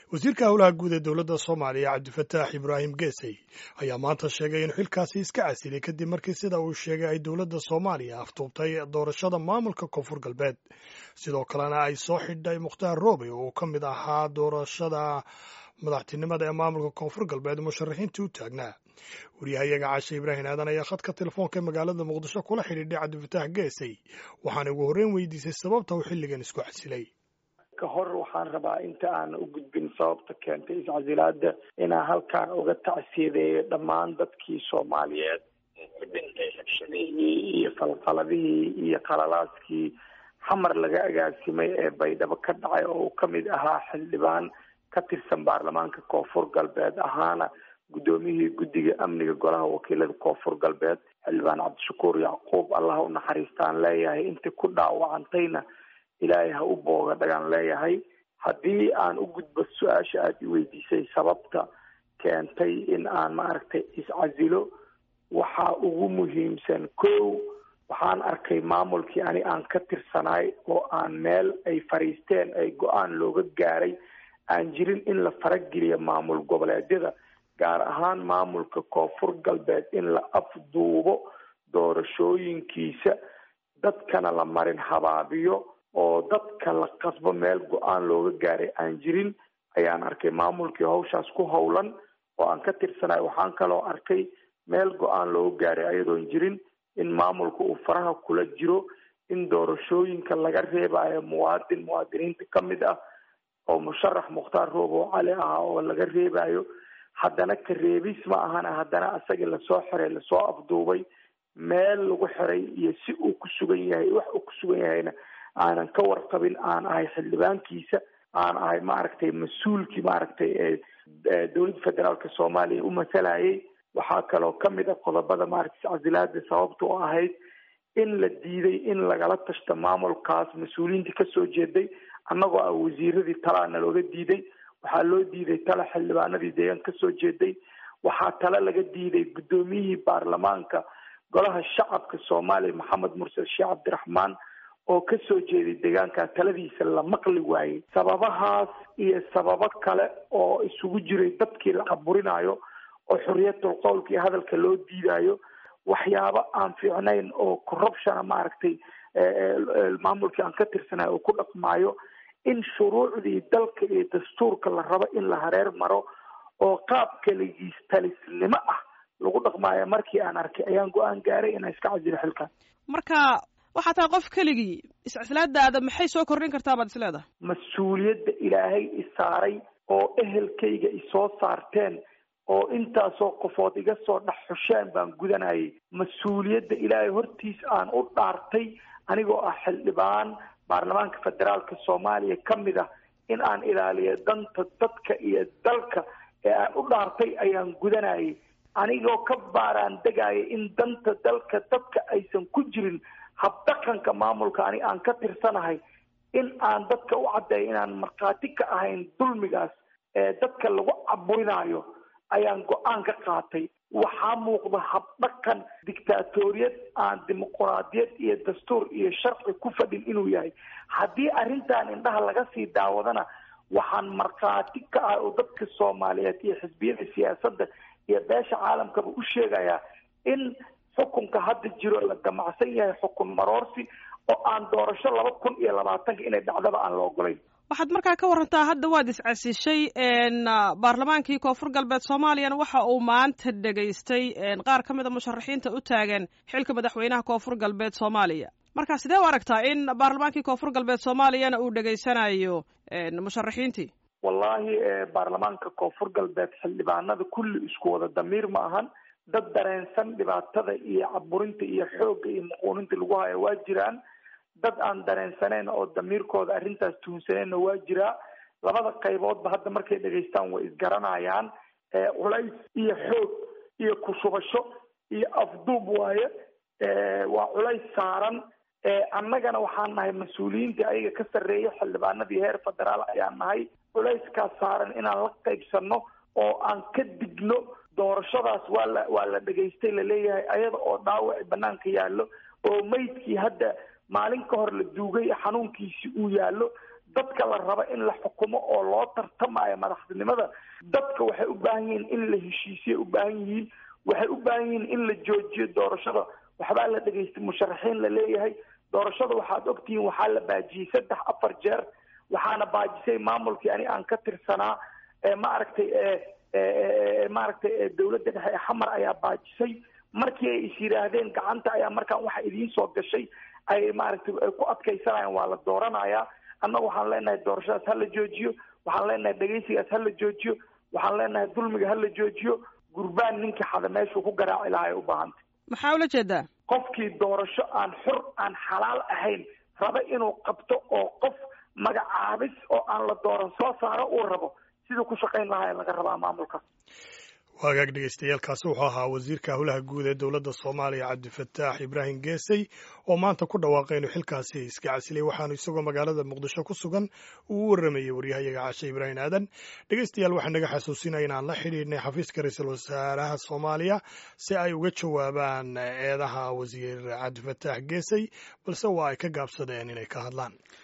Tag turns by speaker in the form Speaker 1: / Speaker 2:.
Speaker 1: wasiirka howlaha guud ee dowladda soomaaliya cabdifataax ibraahim geesey ayaa maanta sheegay in xilkaasi iska casilay kadib markii sida uu sheegay ay dowladda soomaaliya aftuubtay doorashada maamulka koonfur galbeed sidoo kalena ay soo xidhay mukhtaar roobe oo ka mid ahaa doorashada madaxtinimada ee maamulka koonfur galbeed musharaxiintii u taagnaa wariyahayaga caashe ibraahim aadan ayaa khadka telefoonka magaalada muqdisho kula xidhiidhay cabdifataax geesey waxaana ugu horreyn weydiisay sababta uu xilligan isku casilay
Speaker 2: ka hor waxaan rabaa inta aan u gudbin sababta keentay iscasilaada inaan halkaan uga tacsiyadeeyo dhammaan dadkii soomaaliyeed ku dhintay rabshadihii iyo falqaladihii iyo qalalaaskii xamar laga agaasimay ee baydhabo ka dhacay oo uu kamid ahaa xildhibaan ka tirsan baarlamaanka koonfur galbeed ahaana guddoomiyihii guddiga amniga golaha wakiilada koonfur galbeed xildhibaan cabdishakuur yacquub allah u naxariistaan leeyahay intii ku dhaawacantayna ilaahay ha u booga dhagaan leeyahay haddii aan u gudbo su-aasha aada i weydiisay sababta keentay in aan maaragtay iscasilo waxaa ugu muhiimsan kow waxaan arkay maamulkii ani aan ka tirsanaay oo aan meel ay fariisteen ay go-aan looga gaaray aan jirin in la farageliyo maamul goboleedyada gaar ahaan maamulka koonfur galbeed in la afduubo doorashooyinkiisa dadkana la marin habaabiyo oo dadka la qasbo meel go-aan looga gaaray aan jirin ayaan arkay maamulkii hawshaas ku howlan oo aan ka tirsanayo waxaan kaloo arkay meel go-aan looga gaaray ayadoon jirin in maamulka uu faraha kula jiro in doorashooyinka laga reebayo muwaadin muwaadiniinta ka mid ah oo musharax mukhtaar roob oo cali ah oo laga reebayo haddana ka reebis ma ahana haddana asagii lasoo xiray lasoo afduubay meel lagu xiray iyo si uu ku sugan yahay wax uu ku sugan yahayna aanan ka warqabin aan ahay xildhibaankiisa aan ahay maaragtay mas-uulkii maaragtay ee dowladda federaalka soomaaliya u masalayay waxaa kaloo kamid a qodobada maaragtay iscasilaada sababta u ahayd in la diiday in lagala tashto maamulkaas mas-uuliyiintii kasoo jeeday annagoo ah wasiiradii talaana looga diiday waxaa loo diiday tala xildhibaanadii deegaan kasoo jeeday waxaa tale laga diiday guddoomiyihii baarlamaanka golaha shacabka soomaaliya maxamed mursal sheekh cabdiraxmaan oo kasoo jeeday deegaanka taladiisa la maqli waayey sababahaas iyo sababo kale oo isugu jiray dadkii la caburinayo oo xoriyatul qowlka iyo hadalka loo diidayo waxyaabo aan fiicnayn oo corruptiona maaragtay maamulkii aan ka tirsanayo oo ku dhaqmaayo in shuruucdii dalka iyo dastuurka la rabo in la hareer maro oo qaab kaligiis talisnimo ah lagu dhaqmaayo markii aan arkay ayaan go-aan gaaray inaan iska casilo xilkan
Speaker 3: marka waxaa tahay qof keligii iscislaadaada maxay soo kordhin kartaa baad is leedahay
Speaker 2: mas-uuliyadda ilaahay isaaray oo ehelkayga isoo saarteen oo intaasoo qofood iga soo dhex xusheen baan gudanayay mas-uuliyadda ilaahay hortiis aan u dhaartay anigoo ah xildhibaan baarlamaanka federaalka soomaaliya ka mid ah in aan ilaaliyo danta dadka iyo dalka ee aan u dhaartay ayaan gudanayay anigoo ka baaraan degaya in danta dalka dadka aysan ku jirin habdhaqanka maamulka ani aan ka tirsanahay in aan dadka u caddeeyo inaan markhaati ka ahayn dulmigaas ee dadka lagu caburinayo ayaan go-aan ka qaatay waxaa muuqda habdhaqan dictaatoriyad aan dimuquraadiyad iyo dastuur iyo sharci ku fadhin inuu yahay haddii arrintan indhaha laga sii daawadana waxaan markhaati ka ah oo dadka soomaaliyeed iyo xisbiyada siyaasadda iyo beesha caalamkaba u sheegayaa in xukunka hadda jiro la damacsan yahay xukun maroorsi oo aan doorasho laba kun iyo labaatanka inay dhacdaba aan la ogolayn
Speaker 3: waxaad markaa ka warantaa hadda waad iscasishay baarlamaankii koonfur galbeed soomaaliyana waxa uu maanta dhegaystay qaar ka mid a musharaxiinta u taagan xilka madaxweynaha koonfur galbeed soomaaliya marka sidee u aragtaa in baarlamaankii koonfur galbeed soomaaliyana uu dhegaysanayo musharaxiintii
Speaker 2: wallahi baarlamaanka koonfur galbeed xildhibaanada kulli isku wada damiir ma ahan dad dareensan dhibaatada iyo caburinta iyo xoogga iyo muquuninta lagu hayo waa jiraan dad aan dareensaneyn oo damiirkooda arrintaas tuhunsaneenna waa jiraa labada qayboodba hadda markay dhegaystaan way isgaranayaan culays iyo xoog iyo kushubasho iyo afduub waaye waa culays saaran annagana waxaan nahay mas-uuliyiintii ayaga ka sarreeya xildhibaanadii heer federaal ayaan nahay culayskaas saaran inaan la qaybsano oo aan ka digno doorashadaas waa la waa la dhegaystay laleeyahay ayada oo dhaawaci banaanka yaallo oo maydkii hadda maalin ka hor la duugay xanuunkiisi uu yaallo dadka la rabo in la xukumo oo loo tartamayo madaxtinimada dadka waxay u baahan yihiin in la heshiisiyay u baahan yihiin waxay u baahan yihiin in la joojiyo doorashada waxbaa la dhegaystay musharaxiin la leeyahay doorashada waxaad ogtihiin waxaa la baajiyey saddex afar jeer waxaana baajisay maamulkii ani aan ka tirsanaa maaragtay maaragtay dawladda dhexe ee xamar ayaa baajisay markii ay is yidhaahdeen gacanta ayaa markaan waxa idiin soo gashay ay maaragtay ku adkaysanayaan waa la dooranayaa annaga waxaan leenahay doorashadaas ha la joojiyo waxaan leenahay dhegaysigaas ha la joojiyo waxaan leenahay dulmiga ha la joojiyo gurbaan ninkii xada meeshuu ku garaaci lahaa ay u baahantay
Speaker 3: maxaa ula jeedaa
Speaker 2: qofkii doorasho aan xur aan xalaal ahayn raba inuu qabto oo qof magacaabis oo aan la dooran soo saaro uu rabo siduu ku shaqayn lahaa laga rabaa maamulkaas
Speaker 1: waagaag dhegeystayaaalkaasi wuxuu ahaa wasiirka howlaha guud ee dowladda soomaaliya cabdifataax ibraahim geesey oo maanta ku dhawaaqay inuu xilkaasi iska casilay waxaanu isagoo magaalada muqdisho ku sugan uu u warramayey waryahayaga cashe ibraahim aadan dhegeystayaal waxaa naga xasuusinaya inaan la xidhiidhnay xafiiska ra-iisul wasaaraha soomaaliya si ay uga jawaabaan eedaha wasiir cabdifataax geesey balse waa ay ka gaabsadeen inay ka hadlaan